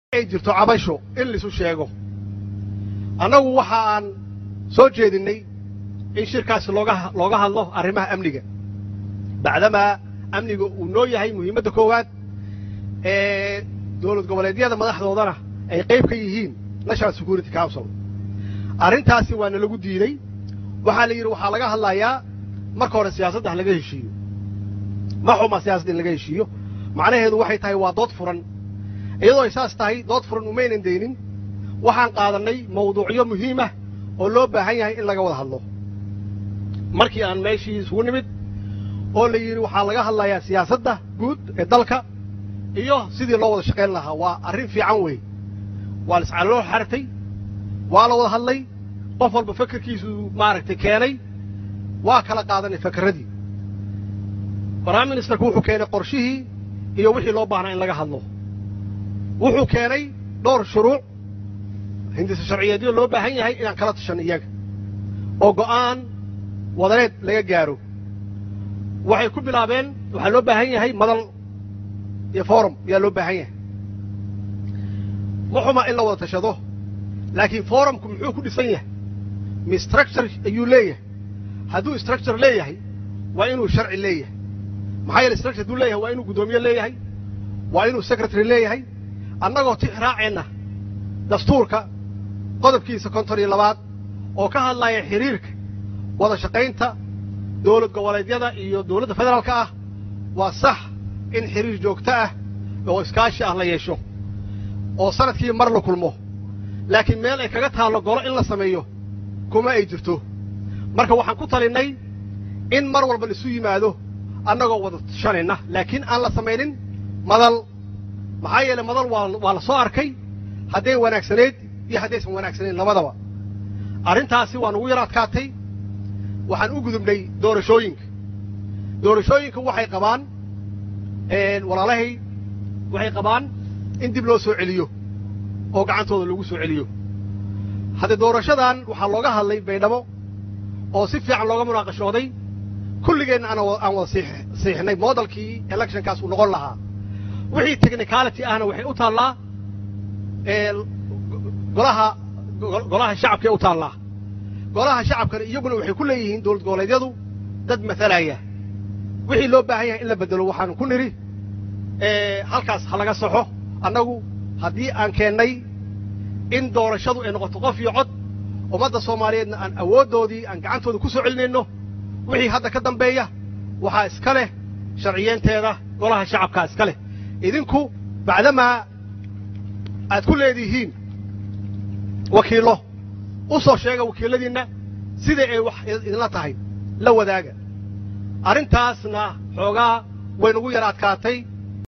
ay jirto cabasho in laisu sheego annagu waxa aan soo jeedinnay in shirkaasi looga looga hadlo arrimaha amniga bacdamaa amniga uu noo yahay muhiimadda koowaad ee dowlad goboleedyada madaxdoodana ay qayb ka yihiin national security council arrintaasi waana lagu diidey waxaa la yidhi waxaa laga hadlayaa marka hore siyaasadda ha laga heshiiyo ma xuma siyaasadda in laga heshiiyo macnaheedu waxay tahay waa dood furan iyadoo ay saas tahay dood furan umaynan deynin waxaan qaadannay mawduucyo muhiimah oo loo baahan yahay in laga wada hadlo markii aan meeshii isugu nimid oo la yidhi waxaa laga hadlayaa siyaasadda guud ee dalka iyo sidii loo wada shaqayn lahaa waa arrin fiican wey waa la iscaloloo xartay waa la wada hadlay qof walba fakerkiisu maaragtay keenay waa kala qaadanay fakerradii prime ministerku wuxuu keenay qorshihii iyo wixii loo baahnaa in laga hadlo wuxuu keenay dhowr shuruuc hindisa sharciyeedyo loo baahan yahay inaan kala tashanno iyaga oo go'aan wadaneed laga gaaro waxay ku bilaabeen waxaa loo baahan yahay madal iyo forum ayaa loo baahan yahay ma xuma in la wada tashado laakiin forumku muxuu ku dhisan yahay mi structure ayuu leeyahay hadduu structure leeyahay waa inuu sharci leeyahay maxaa yeele structure hadduu leeyahay waa inuu guddoomiye leeyahay waa inuu secretary leeyahay annagoo tix raaceenna dastuurka qodobkiisa konton iyo labaad oo ka hadlaya xiriirka wada shaqaynta dowlad goboleedyada iyo dowladda federaalka ah waa sax in xiriir joogto ah oo iskaashi ah la yeesho oo sanadkii mar la kulmo laakiin meel ay kaga taallo golo in la sameeyo kuma ay jirto marka waxaan ku talinnay in mar walba laisu yimaado annagoo wada tashanayna laakiin aan la samaynin madal maxaa yeele madal waa waa la soo arkay hadday wanaagsanayd iyo haddaysan wanaagsanayn labadaba arrintaasi waa nugu yar adkaatay waxaan u gudubnay doorashooyinka doorashooyinka waxay qabaan walaalahay waxay qabaan in dib loo soo celiyo oo gacantooda lagu soo celiyo haddee doorashadan waxaa looga hadlay baydhabo oo si fiican looga munaaqashooday kulligeenna aan wada siixnay moodalkii electionkaas uu noqon lahaa wixii technicality ahna waxay u taallaa golaha golaha shacabkae u taallaa golaha shacabkana iyaguna waxay ku leeyihiin dowlad goboleedyadu dad matalaya wixii loo baahan yahay in la beddelo waxaanu ku nidhi halkaas ha laga saxo annagu haddii aan keennay in doorashadu ay noqoto qof iyo cod ummadda soomaaliyeedna aan awooddoodii aan gacantooda ku soo celinayno wixii hadda ka dambeeya waxaa iska leh sharciyeenteeda golaha shacabkaa iska leh idinku bacdamaa aad ku leedihiin wakiillo u soo sheega wakiilladiinna sida ay wax idinla tahay la wadaaga arrintaasna xoogaa way nagu yar adkaatay